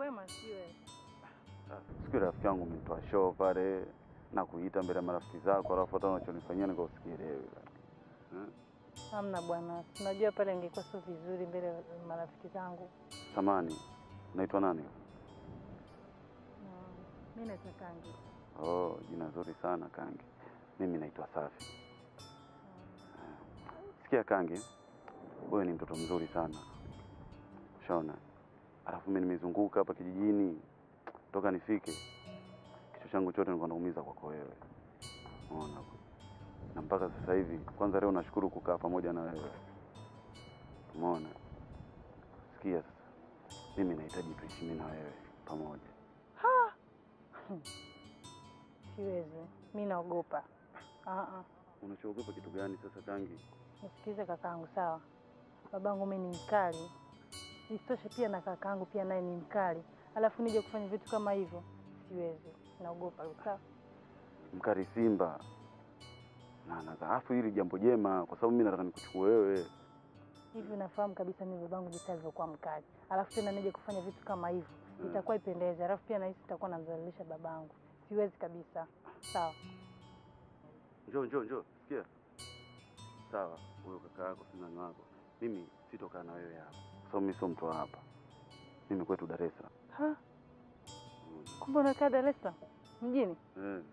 kwema sio wewe? Siku ile rafiki yangu umetoa show pale na kuita mbele ya marafiki zako, alafu hata unachonifanyia nikausikielewi. Hamna bwana, unajua pale ingekuwa sio vizuri mbele ya marafiki zangu. Samani, unaitwa nani? Mimi naitwa Kangi. Oh, jina zuri sana Kangi. Mimi naitwa Safi. Sikia Kangi, wewe ni mtoto mzuri sana, ushaona. Alafu mimi nimezunguka hapa kijijini toka nifike, kichwa changu chote nilikuwa naumiza kwako wewe, unaona. Na mpaka sasa hivi, kwanza leo nashukuru kukaa pamoja na wewe, umeona. Sikia sasa, mimi nahitaji tuishi mimi na wewe pamoja. Ha! Siwezi, mi naogopa. Ah, ah. Unachoogopa kitu gani sasa Kangi? Nisikize kakaangu, sawa? Babangu mimi ni mkali, isitoshe pia na kakaangu pia naye ni mkali, alafu nije kufanya vitu kama hivyo, siwezi, naogopa. Sawa? Mkari Simba na na alafu hili jambo jema, kwa sababu mimi nataka nikuchukue wewe. Hivi unafahamu kabisa mimi babangu jinsi alivyokuwa mkali, alafu tena nije kufanya vitu kama hivyo, itakuwa ipendeze, alafu pia nahisi itakuwa namdhalilisha babangu, siwezi kabisa. Sawa? Njoo njoo njoo, sikia. Sawa, huyo kaka yako si nani wako, mimi sitokaa na wewe hapa, kwa sababu mimi sio mtu wa hapa. Mimi kwetu Dar es Salaam. Ha? Kumbe unakaa Dar es Salaam mjini? Eh.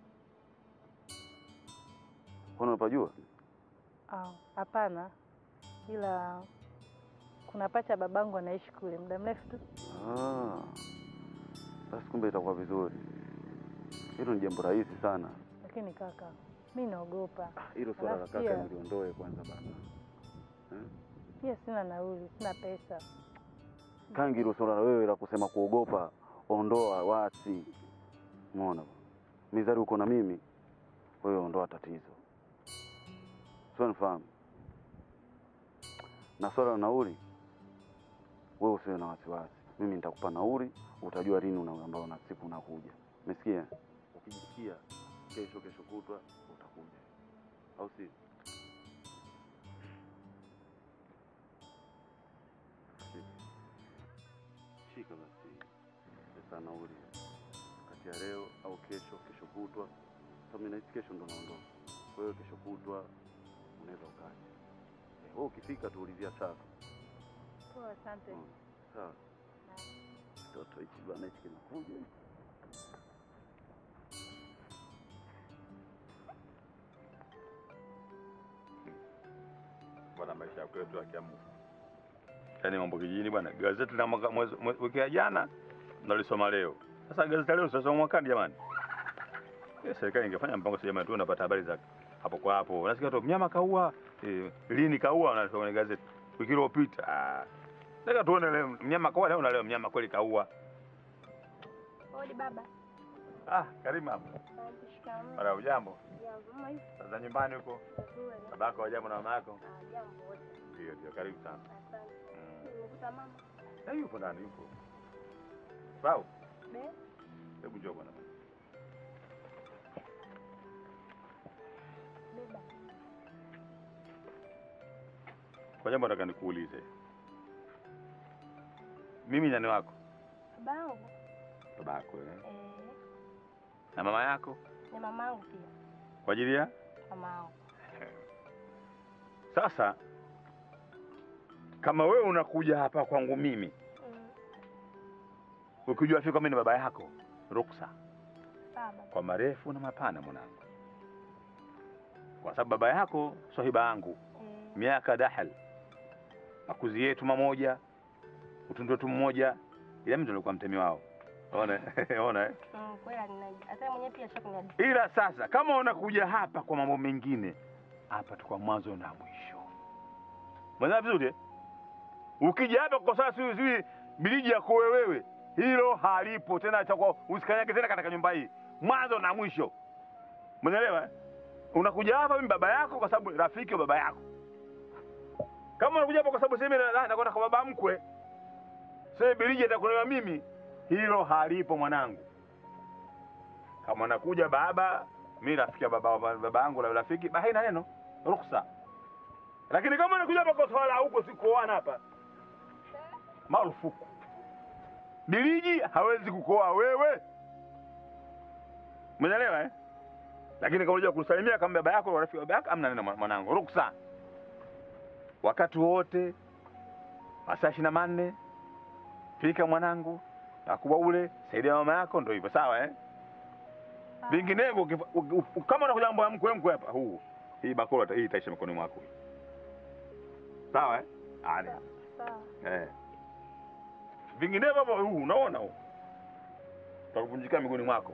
Kwani unapajua? Ah, Hapana, ila kuna pacha babangu anaishi kule muda mrefu tu. Ah. Basi kumbe itakuwa vizuri. Hilo ni jambo rahisi sana. Lakini kaka, mi naogopa. Hilo swala la Alafu kaka pia- niliondoe kwanza bana. Eh? Pia sina nauli, sina pesa. Kangi, hilo swala la wewe la kusema kuogopa, ondoa wasi. Umeona? Mizari uko na mimi, wewe ondoa tatizo. Sio nifahamu. Na swala la nauli, wewe usiwe na wasiwasi. Mimi nitakupa nauli, utajua lini una ambao na siku unakuja. Umesikia? Ukijisikia kesho kesho kutwa utakuja. Au si? Shika. Shika basi pesa nauli kati ya leo au kesho, kesho kutwa. Sasa mimi nahisi kesho ndo naondoka. Kwa hiyo kesho kutwa unaweza ukaja. Eh, Wewe ukifika tuulizia sasa. Poa, asante. Sawa. Mtoto hichi bwana hichi kinakuja. bwana, maisha ya kwetu ya kiamu. Yaani mambo kijijini bwana, gazeti la mwaka mwezi mwezi- wiki ya jana nalisoma leo. Sasa gazeti la leo sasa mwakani jamani. Eh, serikali ingefanya mpango sasa jamani tu unapata habari za hapo kwa hapo. Unasikia tu mnyama kaua, eh, lini kaua unasoma kwenye gazeti. Wiki iliyopita. Ah. Nataka tuone leo mnyama kaua leo na leo mnyama kweli kaua. Odi baba. Ah, karibu mama. Shikamoo. Mara ujambo. Jambo, mama yupo Sasa nyumbani huko. vizuri. Babako wajambo na mama yako. Ah, Jambo wote. Ndio, ndio karibu sana. Asante. Mm. Nimekuta mama. Na yupo ndani yupo. Sawa. Be. Hebu njoo bwana. Beba. Kwa jambo nataka nikuulize. Mimi nani wako? Baba yangu. Babako eh? Eh, Na mama yako? ni mama yangu pia. Kwa ajili ya? Mama yangu. Sasa kama wewe unakuja hapa kwangu mimi Mm. ukijua fika mimi ni baba yako, ruksa Baba. kwa marefu na mapana mwanangu, kwa sababu baba yako swahiba yangu Eh, miaka dahal, makuzi yetu mamoja, utundu wetu mmoja, ila mimi ndo nilikuwa mtemi wao. Ona, ona eh? mm, kweli ninaje. Hata mwenyewe pia shaka ni Ila sasa kama unakuja hapa kwa mambo mengine, hapa tu kwa mwanzo na mwisho. Mwana vizuri eh? Ukija hapa kwa sasa sisi sisi biliji yako wewe, hilo halipo tena, itakuwa usikanyage tena katika nyumba hii, mwanzo na mwisho. Mnaelewa? eh? Unakuja hapa mimi baba yako kwa sababu rafiki wa baba yako. Kama unakuja hapa kwa sababu sasa mimi na- nakwenda kwa baba mkwe, sasa biliji atakulewa mimi, hilo halipo mwanangu kama nakuja baba mi rafiki ya baba baba yangu la rafiki ba haina neno ruksa lakini kama nakuja hapa kwa swala huko sikuoana hapa marufuku Biliji hawezi kukoa wewe, umeelewa eh? Lakini kama unajua kusalimia kama baba yako rafiki wa baba yako, amna neno mwanangu, ruksa wakati wote, masaa ishirini na manne pika mwanangu, takuwa ule, saidia mama yako, ndio hivyo, sawa eh? Vinginevyo ukifa- uki- uki- kama unakuja mambo ya mkwe mkwe hapa, huu hii bakora hii itaisha mikononi mwako, sawa eh? Ale. Sawa. Eh. Vinginevyo hapo huu unaona huu. Utakuvunjika miguuni mwako.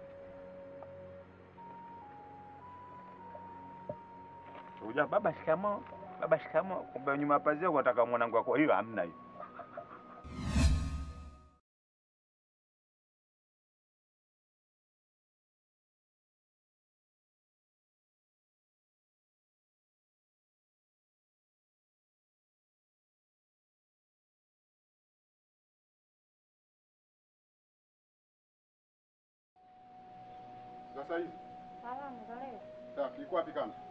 Uja baba shikamo, baba shikamo, kumbe nyuma ya pazia unataka mwanangu wako. Hiyo hamna hiyo. Sasa hivi Salama, za leo. sawa, kilikuwa wapi kama?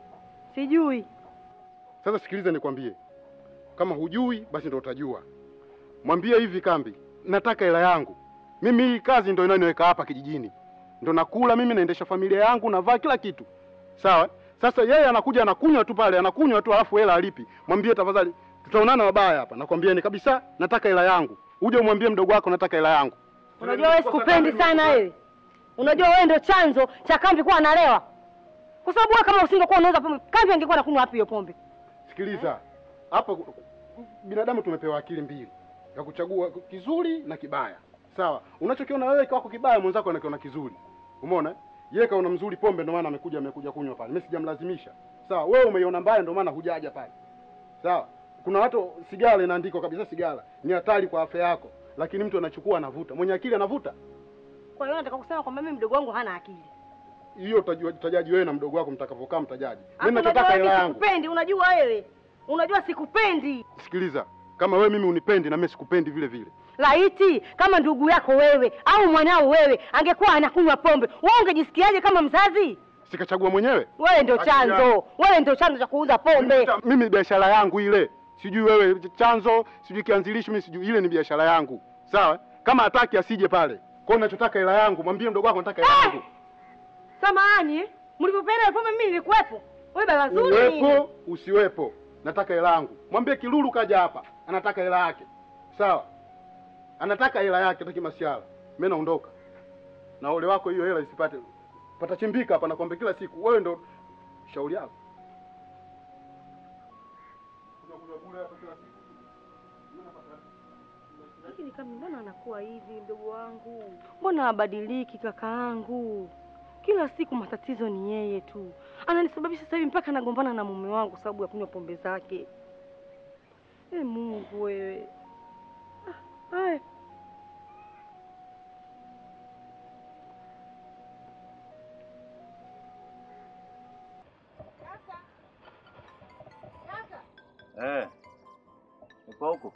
Sijui. Sasa sikiliza nikwambie, kama hujui basi ndo utajua. Mwambie hivi Kambi, nataka hela yangu mimi. Hii kazi ndo inayoniweka hapa kijijini, ndo nakula mimi, naendesha familia yangu, navaa kila kitu, sawa. Sasa yeye anakuja anakunywa tu pale, anakunywa tu, alafu hela alipi. Mwambie tafadhali, tutaonana wabaya hapa, nakwambieni kabisa, nataka hela yangu. Uje umwambie mdogo wako nataka hela yangu. Unajua wewe sikupendi sana wewe. Unajua wewe ndio chanzo cha Kambi kuwa analewa. Kwa sababu wewe kama usingekuwa unauza pombe, Kambi angekuwa anakunywa wapi hiyo pombe? Sikiliza, hapa binadamu tumepewa akili mbili ya kuchagua kizuri na kibaya. Sawa, unachokiona wewe kwako kibaya, mwenzako anakiona kizuri. Umeona? Yeye kaona mzuri pombe, ndio maana amekuja amekuja kunywa pale. Mimi sijamlazimisha. Sawa, wewe umeiona mbaya, ndio maana hujaja pale. Sawa, kuna watu sigara inaandikwa kabisa, sigara ni hatari kwa afya yako, lakini mtu anachukua anavuta. Mwenye akili anavuta. Kwa hiyo nataka kusema kwamba mimi mdogo wangu hana akili. Hiyo utajua- utajaji wewe na mdogo wako mtakavyokaa, mtajaji. Alafu Mimi unajua nachotaka wewe hela yangu. Sikupendi, unajua wewe. Unajua sikupendi. Sikiliza, kama wewe mimi unipendi na mimi sikupendi vile vile. Laiti kama ndugu yako wewe au mwanao wewe angekuwa anakunywa pombe, wewe ungejisikiaje kama mzazi? Sikachagua mwenyewe. Wewe ndio Akili chanzo. yangu. Wewe ndio chanzo cha kuuza pombe. Mimi biashara yangu ile, sijui wewe chanzo, sijui kianzilishi, mimi sijui, ile ni biashara yangu. Sawa? Kama hataki asije pale. Kwa hiyo nachotaka hela yangu, mwambie mdogo wako nataka hela yangu. Samahani, mlipopenda ile pombe mimi nilikuwepo. Wewe baba zuri. nini? Uwepo usiwepo, nataka hela yangu. Mwambie Kilulu kaja hapa, anataka hela yake. Sawa? Anataka hela yake, hataki masiala. Mimi naondoka. Na ole wako hiyo hela isipate. Patachimbika hapa nakwambia kila siku. Wewe ndo shauri yako. Lakini kama mbona anakuwa hivi mdogo wangu? Mbona habadiliki kakaangu? Kila siku matatizo ni yeye tu. Ananisababisha sasa hivi mpaka nagombana na mume wangu kwa sababu ya kunywa pombe zake. E Mungu wewe. Ah, Haya. Eh. Uko huko?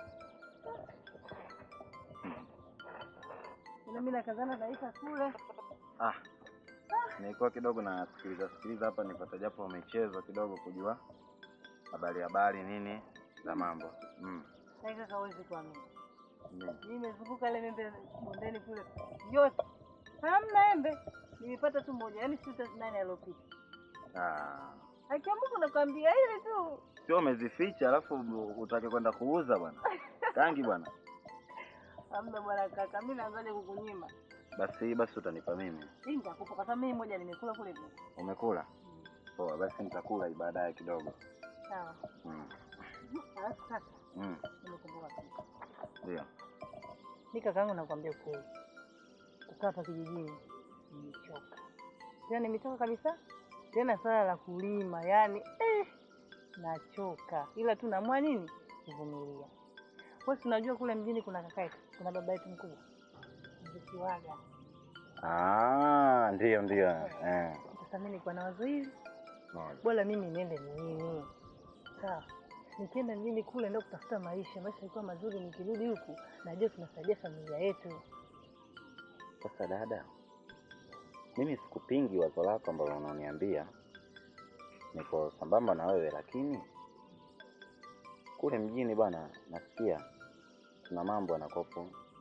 Na mimi nakazana naika kule. Ah. Nilikuwa kidogo na sikiliza sikiliza hapa nipata japo michezo kidogo kujua habari habari nini za mambo. Mm. Naika hawezi kuamini. Mm. Nimezunguka ile membe bondeni kule yote. Hamna embe. Nimepata tu moja, yaani sita nane aliyopita. Ah. Akiwa Mungu nakwambia ile tu. Sio umezificha alafu utake kwenda kuuza bwana. Kangi bwana. Hamna bwana kaka, mimi naanzaje kukunyima. Basi hii basi utanipa mimi. Hii nitakupa kwa sababu mimi moja nimekula kule tu. Umekula? Poa, basi nitakula hii baadaye kidogo. Sawa. Mm. Alafu sasa Mm. nimekumbuka kitu. Ndio. Mimi kakaangu nakwambia ukweli. Kukaa hapa kijijini nimechoka. Tena nimechoka kabisa. Tena swala la kulima, yani eh, nachoka. Ila tu naamua nini? Kuvumilia. Kwa hiyo tunajua kule mjini kuna kaka yetu, kuna baba yetu mkubwa. Mzikiwaga. Ah, ndio ndio. Eh. Sasa mimi nilikuwa na wazo hili, Moja. bora mimi niende mjini. Sawa. Nikienda mjini kule ndio kutafuta maisha, maisha yalikuwa mazuri, nikirudi huku najua tunasaidia familia yetu. Sasa dada, mimi sikupingi wazo lako ambalo unaniambia, niko sambamba na wewe, lakini kule mjini bwana, nasikia kuna mambo yanakopo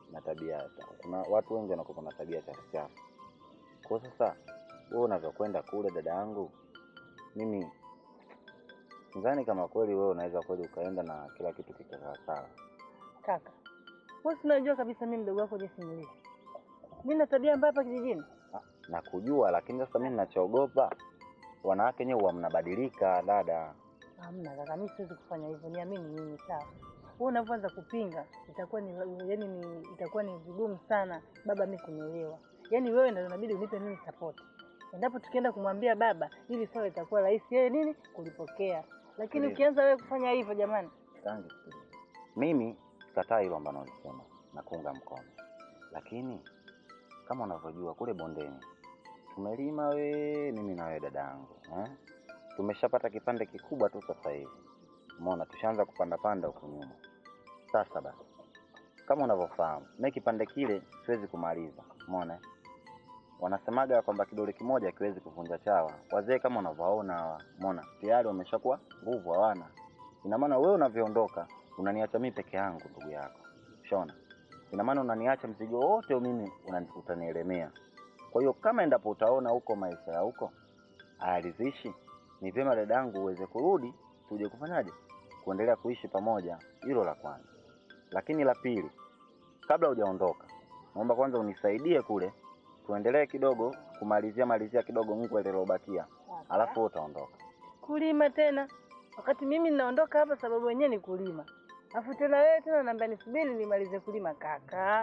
na tabia kuna watu wengi wanakuwa na tabia chafu chafu. Kwa sasa wewe unavyokwenda kule, dada yangu, mimi sidhani kama kweli wewe unaweza kweli ukaenda na kila kitu kikakaa sawa. Kaka, wewe si unajua kabisa mimi mdogo wako jinsi nilivyo. Mimi na tabia mbaya hapa kijijini. na kujua, lakini sasa mimi ninachoogopa wanawake nyewe huwa mnabadilika dada. Hamna kaka, mimi siwezi kufanya hivyo, niamini mimi sawa. Wewe unavyoanza kupinga itakuwa ni yaani ni itakuwa ni vigumu sana baba mimi kunielewa. Yaani wewe ndio inabidi unipe mimi support. Endapo tukienda kumwambia baba, hili swala itakuwa rahisi yeye nini kulipokea. Lakini Ndiyo. ukianza wewe kufanya hivyo jamani, Tangi sikiliza. Mimi sikataa hilo ambalo ulisema na kuunga mkono, lakini kama unavyojua kule bondeni tumelima we, mimi na wewe dada yangu eh? Tumeshapata kipande kikubwa tu sasa hivi, umeona, tushaanza kupanda panda huku nyuma. Sasa basi, kama unavyofahamu, mimi kipande kile siwezi kumaliza, umeona eh? Wanasemaga kwamba kidole kimoja hakiwezi kuvunja chawa. Wazee kama unavyowaona hawa, umeona, tayari wameshakuwa nguvu, hawana ina maana wewe unavyoondoka unaniacha mimi peke yangu, ndugu yako, shona. Ina maana unaniacha mzigo wote huu mimi unani- utanielemea. Kwa hiyo kama endapo utaona huko maisha ya huko hayaridhishi, ni vyema dadangu uweze kurudi, tuje kufanyaje, kuendelea kuishi pamoja. Hilo la kwanza. Lakini la pili, kabla hujaondoka, naomba kwanza unisaidie kule, tuendelee kidogo kumalizia malizia kidogo ngwe lilobakia, alafu wewe utaondoka. kulima tena wakati mimi ninaondoka hapa, sababu wenyewe ni kulima, alafu tena wewe tena naambia nisubiri nimalize kulima. Kaka,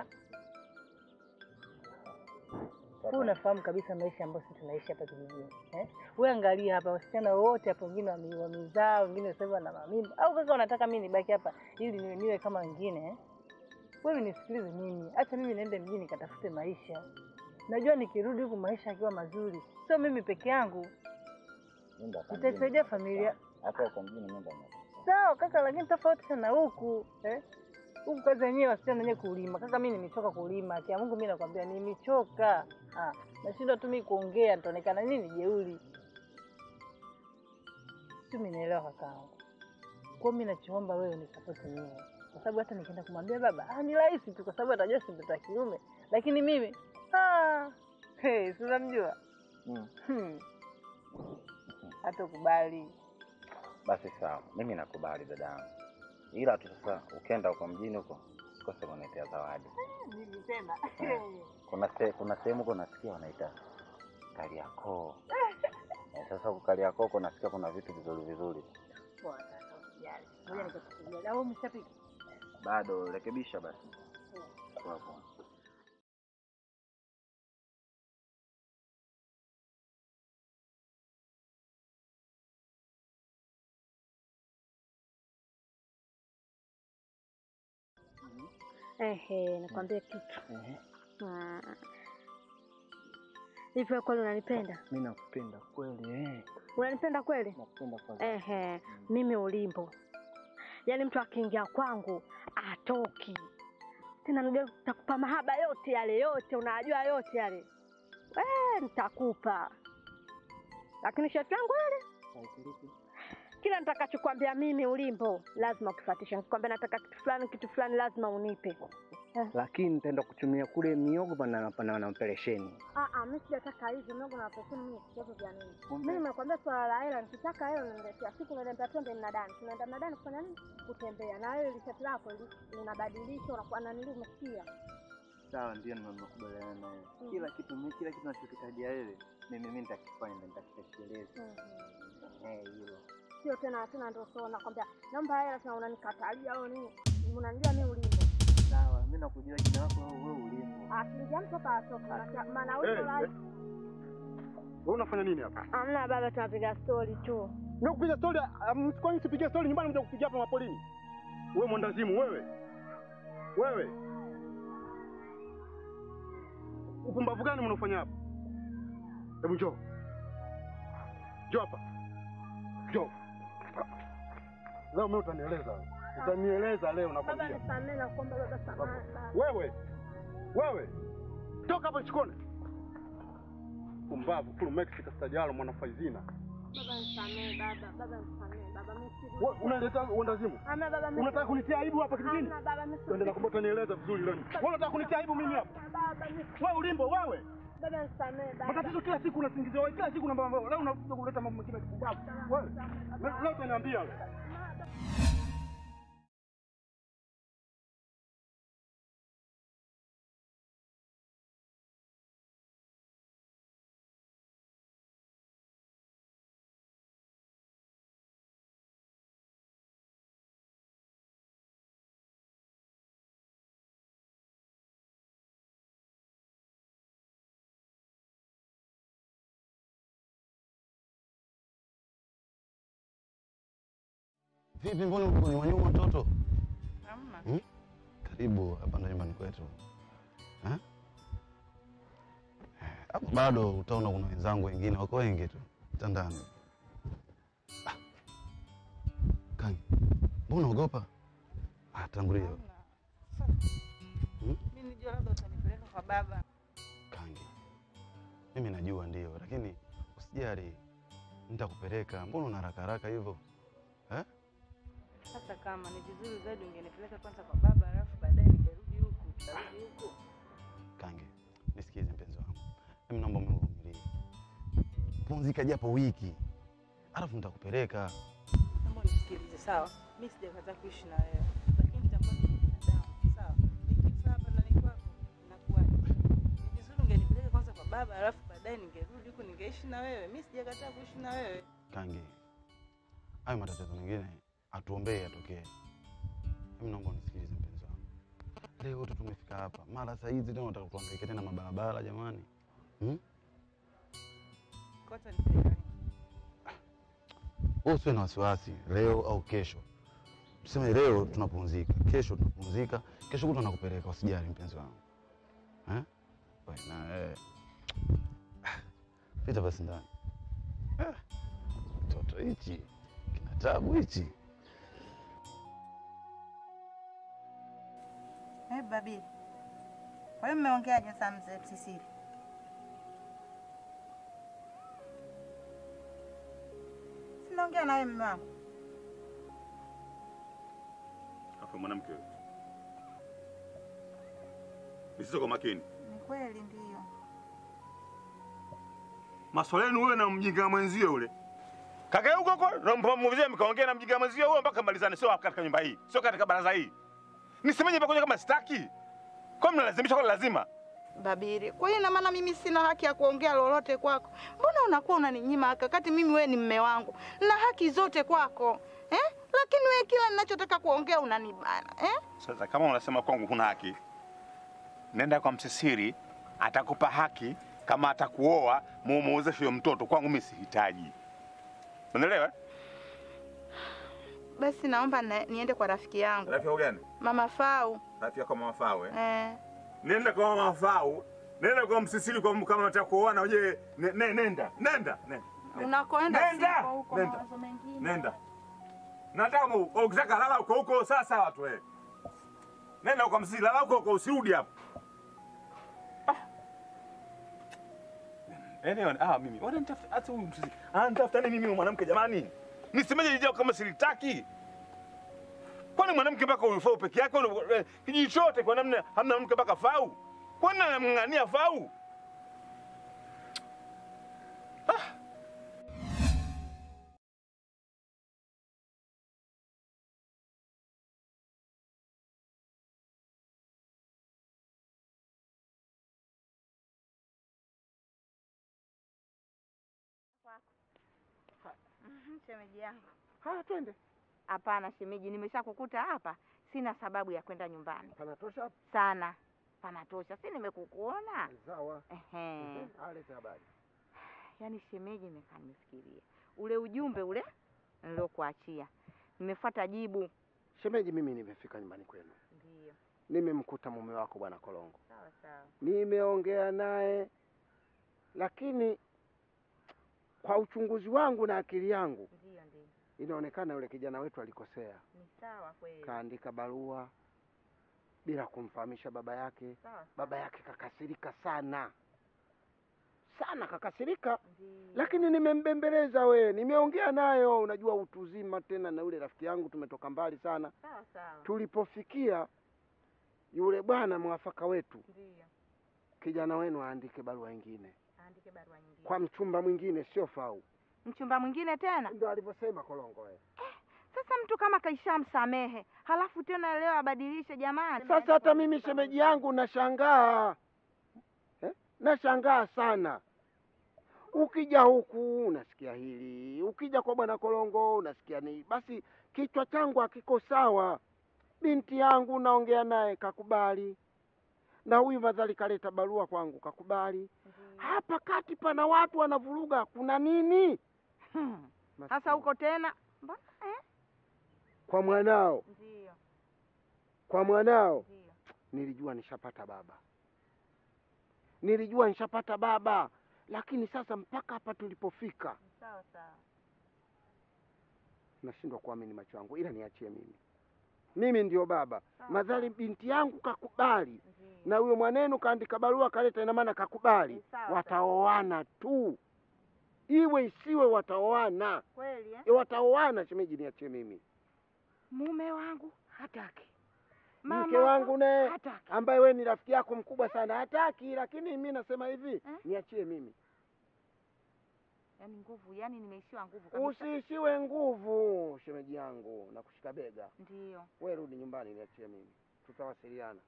huu unafahamu kabisa maisha ambayo sisi tunaishi hapa kijijini eh? Wewe angalia hapa, wasichana wote hapo, wengine wame- wamezaa, wengine sasa hivi wana mamimba. Au kaka unataka mimi nibaki hapa ili niwe, niwe kama wengine eh? Wewe nisikilize mimi, acha mimi niende mjini katafute maisha. Najua nikirudi huku maisha akiwa mazuri, sio mimi peke yangu, Nenda hapa itaisaidia mjini. familia Hata huko mjini nenda nyuma. Sawa kaka, lakini tofauti sana huku eh? Huku kazi yenyewe wasichana wenyewe kulima. Kaka, mimi nimechoka kulima. Kia Mungu, mimi nakwambia nimechoka. Ah, nashindwa tu mimi kuongea, nitaonekana nini jeuri. Si umenielewa kakaangu? Kwa mimi nachoomba wewe unisapoti mimi, kwa sababu hata nikienda kumwambia baba ah, ni rahisi tu, kwa sababu atajua si mtoto wa kiume, lakini mimi ah, hey, si unamjua Mm. hmm. hata kubali Basi sawa, mimi nakubali dadangu, ila tu sasa ukienda huko mjini huko usikose kuniletea zawadi. mimi tena Kuna se, kuna sehemu huko nasikia wanaita Kariakoo. Eh, Sasa huko Kariakoo huko nasikia kuna vitu vizuri vizuri. Poa kaka, usijali. Ngoja nikakupigia. Au umeshapika? Bado rekebisha basi. Poa poa. Ehe, nakwambia kitu. Ah. Hivi wewe kweli unanipenda? Mi nakupenda kweli eh. Unanipenda kweli? Nakupenda kweli. Ehe, mimi ulimbo, yaani mtu akiingia kwangu atoki tena, najua nitakupa mahaba yote yale yote, unajua yote yale eh, nitakupa, lakini sharti yangu ile kila nitakachokwambia mimi ulimbo lazima ukifuatisha. Nikikwambia nataka kitu fulani kitu fulani lazima unipe. Lakini nitaenda kutumia kule miogo pana pana na operesheni. Ah ah, mimi sijataka hizo miogo na pesa mimi sitaki vya nini. Mimi nimekwambia swala la hela, nikitaka hela unaniletea. Siku unaniambia twende mnadani. Tunaenda mnadani kufanya nini? Kutembea. Na wewe lishati lako li- linabadilisha unakuwa na nini umesikia? Sawa, ndio nimekubaliana naye. Mm. Kila kitu mimi kila kitu nachokitajia wewe mimi mimi nitakifanya na nitakitekeleza. Eh, hilo. Sio tena tena ndio sio nakwambia naomba hela tena unanikatalia au nini? Unanijua mimi ulimbo. Sawa, mimi nakujua jina lako wewe wewe ulipo. Akiingia mtu hapa atoka. Maana- Maana Eh, wewe eh. Wewe unafanya nini hapa? Amna baba, tunapiga story tu. Mimi kupiga story, um, kwa nini sipigie story nyumbani mja kupigia hapa mapolini? Wewe mwandazimu wewe. Wewe. Upumbavu gani mnaofanya hapa? Hebu njoo. Njoo hapa. Njoo. Leo mimi utanieleza. wewe. Utanieleza leo Baba nakwambia. nisamee na kuomba baba samahani. baba. Wewe. Wewe. Toka hapa chikone. Pumbavu, kulu Mexico stajalo mwana faizina. Baba nisamee baba, baba nisamee baba, mimi si Wewe unaleta uendazimu? Hamna baba, mimi Unataka kunitia aibu hapa kijijini? Hamna baba, mimi si- Twende nakumbota nieleza vizuri leo. Wewe unataka kunitia aibu mimi hapa? baba, mimi Wewe ulimbo wewe. baba nisamee baba. Matatizo kila siku unasingizia wewe, kila siku unaambia wewe. Leo unakuja kuleta mambo mengine kipumbavu. Wewe. Leo- Leo utaniambia wewe. Vipi, mbona uko kwenye wanyuma mtoto? Hamna. Hmm? Karibu hapa ndo nyumbani kwetu. Eh? Eh, Hapo bado utaona kuna wenzangu wengine wako wengi tu mtandani. Ah. Kangi, mbona unaogopa? Ah, tangulia. Hamna. Hmm? Mimi nijua labda utanipeleka kwa baba. Kangi, mimi najua ndio, lakini usijali, nitakupeleka. Mbona una haraka haraka hivyo eh? Sasa kama ni vizuri zaidi ungenipeleka kwanza kwa baba, alafu baadaye ningerudi huku. Nitarudi huku. Kange, nisikize mpenzi wangu, mimi naomba univumilie, pumzika japo wiki, alafu nitakupeleka. Naomba unisikilize, sawa? Mimi sijakataa kuishi na wewe, lakini nitakuwa ni binadamu, sawa? Nikifa hapa ndani kwako inakuwaje? Ni vizuri ungenipeleka kwanza kwa baba, alafu baadaye ningerudi huku ningeishi na wewe. Mimi sijakataa kuishi na wewe. Kange, hayo matatizo mengine atuombee yatokee. Mimi naomba unisikilize mpenzi wangu, leo tu tumefika hapa, mara saa hizi tena unataka kuhangaika tena mabarabara, jamani hmm? Kota nipeleka lini? Wewe usiwe na wasiwasi, leo au kesho. Tuseme leo tunapumzika, kesho tunapumzika, kesho kutwa nakupeleka, usijali mpenzi wangu eh? Wewe na eh. Pita basi ndani. Eh, Mtoto hichi kina tabu hichi. Eh, Babili. Kwa hiyo mmeongeaje saa mzee Sisili? Sinaongea na wewe mume wangu. Afa mwanamke wewe. Nisizo kwa makini. Ni kweli ndiyo. Maswala yenu wewe na mjinga mwenzio yule. Kaka huko huko nampamuzia mkaongea na mjinga mwenzio huyo mpaka malizane sio katika nyumba hii. Sio katika baraza hii. Nisemeje mpaka kama sitaki? Kwa nini mnalazimisha kwa lazima? Babiri, kwa hiyo ina maana mimi sina haki ya kuongea lolote kwako? Mbona unakuwa unaninyima haki wakati mimi wewe ni mme wangu na haki zote kwako eh? Lakini wewe kila ninachotaka kuongea unanibana eh? Sasa kama unasema kwangu huna haki, nenda kwa msisiri, atakupa haki. Kama atakuoa muumuozeshe huyo mtoto, kwangu mimi sihitaji. Unaelewa? Basi naomba na, niende kwa rafiki yangu Rafiki yako gani? Mama Fau Rafiki yako mama Fau eh? eh. Nenda kwa mama Fau, nenda kwa msisiri kwa kama unataka kuoana uje ne, ne, nenda, nenda, nenda. Unakoenda Nenda! siko huko Nenda! mawazo mengine. Nenda. Nataka mu- ukitaka lala huko huko sasa watu wewe. Nenda huko msisiri, lala huko huko usirudi hapa. Anyway, ah mimi wananitafuta hata huyu msisiri. Ananitafuta nini mimi mwanamke jamani? Nisemeje lijao kama silitaki? Kwani mwanamke mpaka huyu fau peke yake ule- eh, kijiji chote kwa namna hamna mwanamke mpaka fau? Kwani anamng'ania fau? Mhm, Shemeji yangu. Haya, twende. Hapana shemeji, nimeshakukuta hapa, sina sababu ya kwenda nyumbani Panatosha hapa. sana. Panatosha, si nimekukuona. Sawa. Ehe. Alete habari. Yaani shemeji, nimekaa nimefikiria ule ujumbe ule niliokuachia, nimefuata jibu. Shemeji, mimi nimefika nyumbani kwenu, Ndio, nimemkuta mume wako bwana Kolongo, sawa sawa. nimeongea naye, lakini kwa uchunguzi wangu na akili yangu Ndio, ndio, inaonekana yule kijana wetu alikosea, ni sawa kweli. kaandika barua bila kumfahamisha baba yake. Sawa Baba yake kakasirika sana sana, kakasirika, lakini nimembembeleza we, nimeongea nayo. Unajua utu uzima tena, na yule rafiki yangu tumetoka mbali sana. Sawa sawa. Tulipofikia yule bwana mwafaka wetu, Ndio. kijana wenu aandike barua nyingine Aandike barua nyingine. kwa mchumba mwingine, sio fau. Mchumba mwingine tena? Ndio alivyosema Kolongo we. Sasa mtu kama kaishamsamehe, halafu tena leo abadilishe jamani. Sasa hata mimi shemeji yangu nashangaa eh? Nashangaa sana. Ukija huku unasikia hili, ukija kwa bwana Kolongo unasikia ni basi, kichwa changu hakiko sawa. Binti yangu naongea naye kakubali, na huyu madhali kaleta barua kwangu kakubali. Hapa kati pana watu wanavuruga, kuna nini? Hmm. Sasa huko tena mbona eh? Kwa mwanao, Ndio. kwa mwanao Ndio. nilijua nishapata baba, nilijua nishapata baba, lakini sasa mpaka hapa tulipofika Sawa sawa. nashindwa kuamini macho yangu, ila niachie mimi, mimi ndio baba. Sawa, Madhali binti yangu kakubali Ndio. na huyo mwanenu kaandika barua kaleta, ina maana kakubali, Sawa, wataoana tu, iwe isiwe, wataoana Kweli eh? e, wataoana. Shemeji, niachie mimi. Mume wangu hataki. Mke wangu naye ambaye we ni rafiki yako mkubwa sana hataki, lakini mi nasema hivi, niachie mimi. Yaani nguvu, yaani nimeishiwa nguvu kabisa. Usiishiwe nguvu, shemeji yangu, na kushika bega. Ndio. We rudi nyumbani, niachie mimi, tutawasiliana.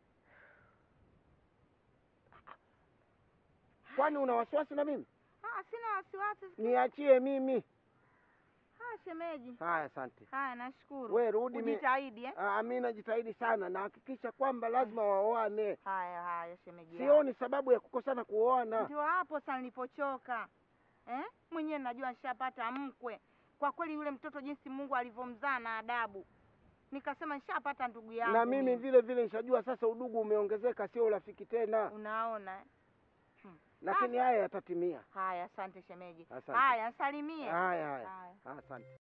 Kwani una wasiwasi na mimi? Ah, sina wasiwasi. Niachie mimi. Ah, shemeji. Haya, asante. Haya, nashukuru. We rudi, mi- Ujitahidi eh? Ah, mi najitahidi sana, nahakikisha kwamba lazima waoane. Haya haya, shemeji. yangu. Sioni sababu ya kukosana kuoana. Ndio hapo sasa nilipochoka eh? Mwenyewe najua nishapata mkwe. Kwa kweli yule mtoto jinsi Mungu alivyomzaa na adabu, nikasema nishapata ndugu yangu. na mimi vile vile nishajua sasa udugu umeongezeka, sio urafiki tena, Unaona eh? lakini haya yatatimia. Haya, asante shemeji. Asante. Haya, salimie. Haya, haya, Haya. asante.